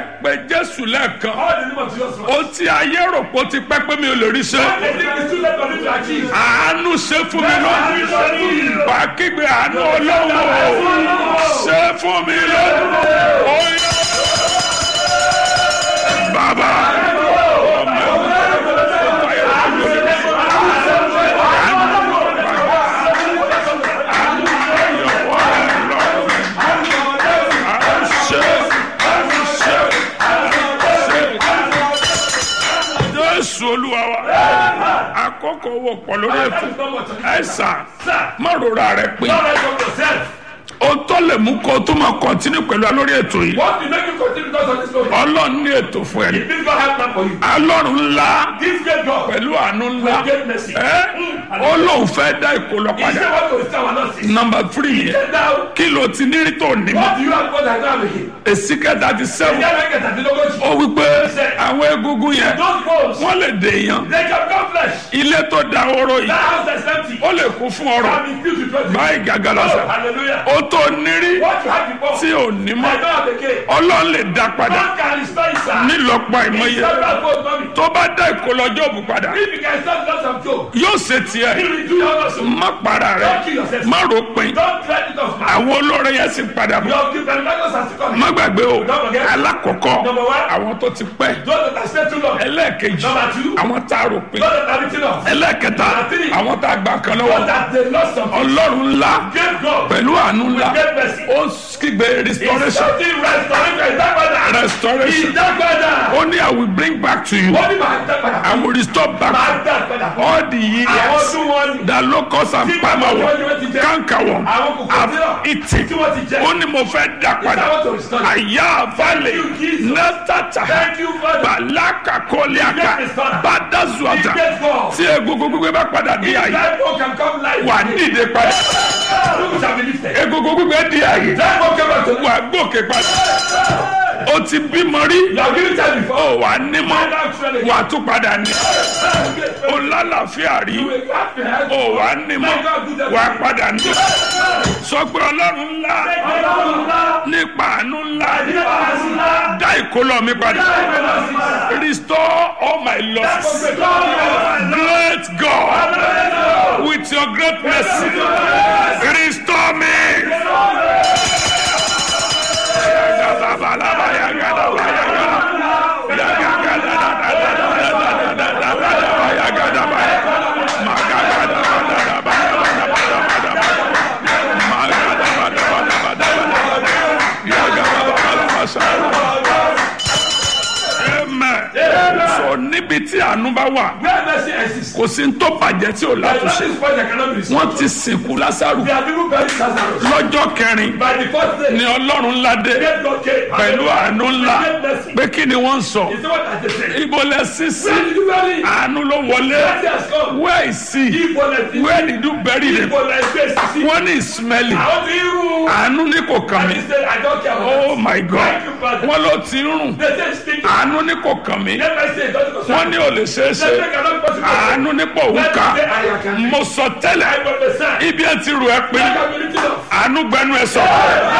pé jésù lẹ́ẹ̀kan All the name of Jesus Christ. ó ti ayé rò pé ó ti pẹ́ pé mi ò lè rí ṣe All the things too late for me to achieve. àánú ṣe fún mi lọ bá kígbe àánú ọlọ́wọ́ ṣe fún mi lọ oyè bàbá ọmọ jésù olúwa wa àkókò owó pọ̀ lórí ètò That is not what I ẹ̀sà Sir, má rora rẹ pé don't write up yourself. ohun tó lè mú kó o tó máa kọ́ntínú pẹ̀lú alórí ètò yìí What will make you continue because of this story? ọlọ́run ní ètò fún ẹ If God has plan for you. alọ́run ńlá This great God. pẹ̀lú àánú ńlá With great mercy. ẹ́ ó lóun fẹ́ dá ìkólọ He padà said what to restore our losses. nọmba tírì yẹn Get down. kí ló ti ní rí tó ní mọ́ What do you have God has done with him? èsì kẹta ti Ìyá sẹ́wọ̀n rẹ̀ kẹta dín lógójì. ó wí pé àwọn egungun yẹn Those bones, wọ́n lè dè èèyàn they can become flesh. ilé tó da oró yìí That house that's empty. ó lè kún fún ọrọ̀ Can be filled with wealth. báyìí gàgà Oh, lọ́sà hallelujah. ó tó nírí What you had before. tí ò ní I mọ́ don't have again. ọlọ́run lè dá padà God can restore it, sir. nílọ́pọ̀ àìmọye Several folds, mommy. tó bá dá ìkólọ́jọ́ òbí padà If you can stop lots of joke, yóò ṣe tiẹ̀ he will do your also. má para rẹ̀ Don't kill yourself. má ròpin Don't threaten it off, man. àwọn olóore yẹn sì padà bọ̀ Your the benefactors are still coming. má gbàgbé o Don't forget. alákọ̀ọ́kọ́ Number one. àwọn tó ti pẹ́ Those that have stayed too long. ẹlẹ́ẹ̀kejì Number two. àwọn tá a ròpin Those that have written off. ẹlẹ́ẹ̀kẹta Number three. àwọn tá a gbà kan Those lọ́wọ́ that they lost something. ọlọ́run ńlá Great God. pẹ̀lú àánú ńlá With great mercy. ó kígbe It's restoration something restoration. Ìdágbàdà. restoration Ìdágbàdà. ó ní I will bring back to you Wọ́n ní màá dágbàdà. I will restore back Màá dágbàdà. all the Àwọn years tún wọn ni. that locusts and Tí palmer bàbá worm wọn ti jẹ. cankerworm Àwọn kòkòrò have tí eaten wọ́n ti jẹ. ó ní mo fẹ́ dá padà I want to restore it. àyà àfàlẹ̀ you, Jesus. nẹ́tàtà Thank you, Father. bàlákà kọ́líàkà You get this, Father. bàdàzùàtà You get God. tí egungun gbígbé bá padà di If àyè that one can come life. wà dìde padà People shall be lifted. egungun gbígbé di àyè That one come back to wà gòkè padà ó ti bímọ rí You have given time before. ó wà nímọ̀ Find out truly. wà tún padà ní ó You lálàáfíà rí will have to have. ó wà nímọ̀ wà padà ní sọ pé ọlọ́run ńlá nípa àánú ńlá dá ìkólọ mi padà restore all my losses great God with your great mercy restore me. Amen. So níbi tí àánú bá wà Where mercy exists. kò sí ní tó bàjẹ́ tí ò There is látúnṣe nothing spoiled that cannot be restored. wọ́n ti sìnkú lásàrù There are people buried Lazarus. lọ́jọ́ kẹrin By the fourth day. ni ọlọ́run ńlá dé Great God came. pẹ̀lú àánú ńlá Great mercy. pé kí ni wọ́n ń sọ Is what I just said. ibo lẹ sísí Where did you bury him? àánú ló wọlé Mercy has come. where is he Ibo lẹ where did you bury him Ibo lẹ gbé sisi. wọ́n ní smelly Àwọn ti rú. àánú ní kò kàn And mí he said, I don't care oh about my god Thank you, Father. wọ́n ló ti rùn They say speak. àánú ní kò kàn mí Let me say, it doesn't concern wọ́n ní ò lè ṣeé Let ṣe me cannot possible. àánú ní pò ń Let ká me say, I can. mo sọ I tẹ́lẹ̀ prophesy. ibi ẹ ti rù ẹ pé I can be lifted up. àánú gbẹnu ẹ sọ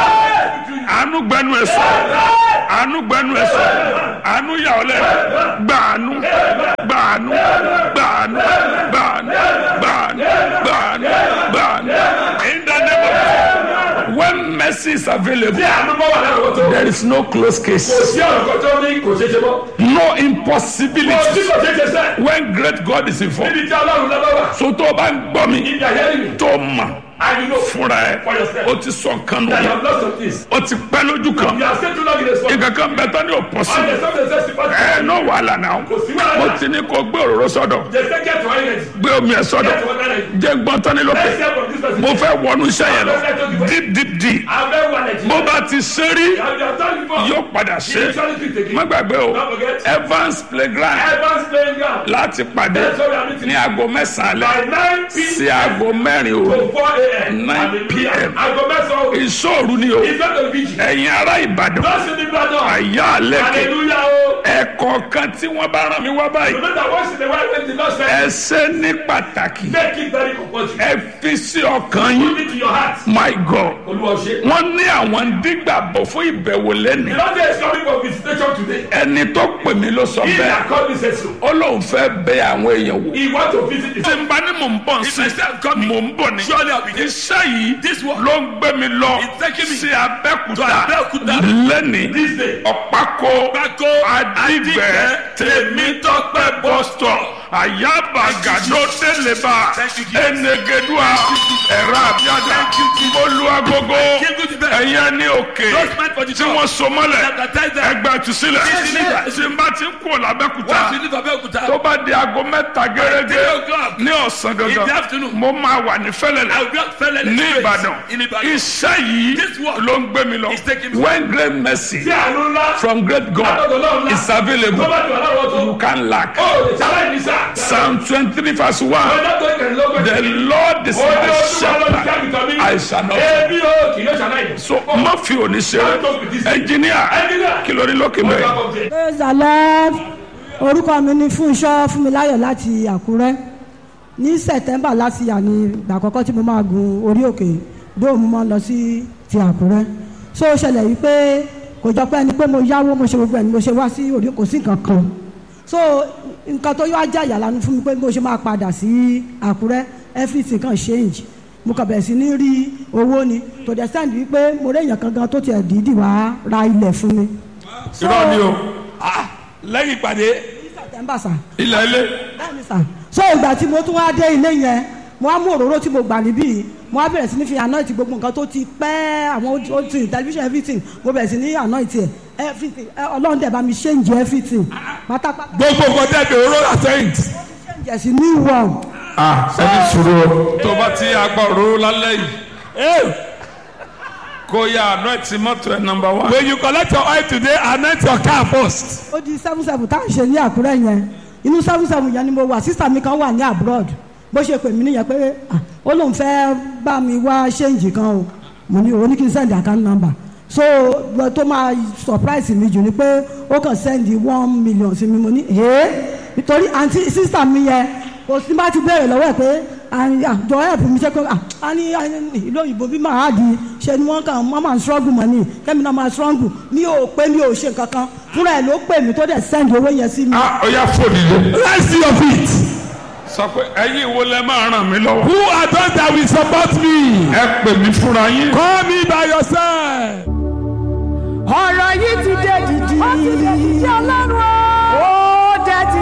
àánú gbẹnu ẹ sọ àánú gbẹnu ẹ sọ àánú yà ọ lẹ gbàánú gbàánú gbàánú gbàánú gbàánú gbàánú gbàánú in the name of Jesus when mercy is available Tí àánú bá wà lára wọ́n tó. there is no close Kò case sí ọ̀rọ̀ kan tó ní kò ṣeé ṣe mọ́. no Kò sí impossibility kò ṣeé ṣe sẹ́. when great God is involved Níbi tí Ọlọ́run lọ́wọ́ wà. so tó o bá ń gbọ́ mi Ibi àyẹ́rì mi. tó o mọ̀ And you know fúnra ẹ For yourself. o ti sọ nǹkan that you nù have lost some things. o ti pẹ́ lójú kan You have stayed too long in the spot. nǹkan kan bẹ tán ní o pọ̀ sí And there's something that says to pass. ẹ náà wàhálà náà Kò sí wàhálà. mo ti ní kó gbé òróró sọ́dọ̀ They say get to island. gbé omi ẹ sọ́dọ̀ Get to one island. jẹ́ gbọ́n tán ní lókè Let's hear from this person. mo fẹ́ wọnú iṣẹ́ yẹn lọ deep deep deep I'm very well educated. bó bá ti ṣe rí You have your time before. yóò padà You ṣe usually do it again. má gbàgbé o Don't forget. Evans playground Evans playing ground. láti pàdé That's what I'm meeting. ní aago mẹ́sàn-án By alẹ́ 9 sí p.m. aago mẹ́rin òru to 4 a.m. 9 Hallelujah. p.m. Aago mẹ́sàn-án òru. ìṣòro ni o It's not a vigil. ẹ̀yin ará Ìbàdàn Lọ́sìn ní Ìbàdàn. àyà àlẹ́kẹ̀ Hallelujah o. ẹ̀kọ́ kan tí wọ́n bá rán mi wá báyìí No matter what the white man did not say, ẹ ṣe ní pàtàkì make it very compulsory. ẹ fi sí ọkàn yín Put it to your heart. my God Olúwa ṣe. wọ́n ní àwọn dígbàbọ̀ fún ìbẹ̀wò lẹ́nu The Lord is coming for visitation come today. ẹni tó pè mí ló sọ He bẹ́ẹ̀ that called me said so. ó lóun fẹ́ bẹ àwọn èèyàn wò. He want to visit the tí n bá ní mò ń bọ̀ If I sí say I'm coming, mò ń bọ̀ ní. surely I'll be there. iṣẹ́ yìí This work ló ń gbé mi lọ is taking me sí to abẹ́kúta Abẹ́òkúta lẹ́nìí this day. ọ̀pákó Pákó adigbẹ́ tèmítọ́pẹ́ bọ́sítọ̀ àyàbàgàdó délébà Thank you, Jesus. enegedua ẹ̀rọ àbíàdà olúwagogo Give good the best. ẹ̀yẹ ní òkè Those men for the tí top. wọ́n so mọ́lẹ̀ Baptize them. ẹgbẹ́ ìtúsílẹ̀ Yes. tí n bá ti ń kú làbẹ́kúta Once you leave Abeokuta, tó bá di aago mẹ́ta three gẹ́gẹ́ o'clock, ní ọ̀sán in the gangan afternoon, mo máa wà ní I fẹ́lẹ́lẹ̀ will be at Fẹ́lẹ́lẹ̀ ní Street ìbàdàn in Ibadan. iṣẹ́ yìí This work ló ń gbé mi lọ is taking me- when great mercy Tí àánú ńlá. from great God Látọ̀dọ̀ Ọlọ́run ńlá. is available Tó bá ti wà láwọn tó. you can lack Ó lè ṣaláì ní sá. psalm twenty-three verse one Ọjọ́ tó ìkẹrìnlógún. the lord is Ó ní my ojú wa lọ sí shepherd àgùntàn mi. I shall not Ebi o kì yóò ṣaláì ní. so má fi òní ṣeré engineer Engineer. kí ló ní lókè mẹ́rin. praise the lord orúkọ mi ni fúnṣọ́ fúnmiláyọ̀ láti àkúrẹ́ ní september láti yà ní ìgbà àkọ́kọ́ tí mo máa gun orí òkè dóòmù máa ń lọ sí ti àkúrẹ́ so ó ṣẹlẹ̀ yìí pé kò jọ pé ẹni pé mo yáwó mo ṣe gbogbo ẹni mo ṣe wá sí orí kò sí nǹkan kan so nǹkan tó yọ ajá ìyàlánu fún mi pé mo ṣe máa padà sí àkúrẹ́ everything kan change mo kàn bẹ̀rẹ̀ sí ní rí owó ni to the extent wípé mo rí èèyàn kan gan tó tiẹ̀ dídì wá ra ilẹ̀ fún mi. So, irọ́ ni o Lẹ́yìn ìpàdé. september sà ilẹ̀ ilé bẹ́ẹ̀ni sà so ìgbà tí mo tún wá dé ilé yẹn mo á mú òróró tí mo gbà níbí mo á bẹ̀rẹ̀ sí ní fi anoint gbogbo nǹkan tó ti pẹ́ àwọn old thing television everything mo bẹ̀rẹ̀ sí ní anoint ẹ̀ everything ẹ, ọlọ́run dẹ̀ bá mi change everything pátápátá Gbogbo nǹkan tẹ̀lé oró àtẹ̀yìn. change ẹ̀ sí new one ẹni sùúrù o. tó bá ti agbá òróró lálẹ́ yìí kó yá àná ẹ̀ tí mọ́tò ẹ̀ nọmba wá. When you collect your oil today, anoint your car first. ó di seven seven tá à ń ṣe ní àkúrẹ́ yẹn inú seven seven yẹn ni mo wà sísà mi kan wà ní abroad bó ṣe pè mí nìyẹn pé ah, ó lóun fẹ́ bá mi wá ṣéǹjì kan o mo ní òun ní kí n send account number so lọ tó máa surprise mi jù ni pé ó kàn send one million sí mi mo ní ee nítorí àǹtí sísà mi yẹn kò sí bá ti béèrè lọ́wọ́ ẹ̀ pé àjọ help mi ṣe pé ah, a ní a ní ìlú òyìnbó bí màá di ṣe ni wọ́n kàn wọ́n máa ń struggle mọ́ ni kẹ́mi náà máa struggle mi ò pé mi ò ṣe nǹkan kan fúnra ẹ̀ ló pè mí tó dẹ̀ send owó yẹn sí mi. a ó yá fòdì lé. Rise to your feet. sọ pé ẹ̀yin wo lẹ máa ràn mí lọ́wọ́. Who are those that will support me? ẹ pè mí fúnra yín. Call me by yourself. ọ̀rọ̀ yìí ti dé dìdì. ó ti dé dìdì ọlọ́run o.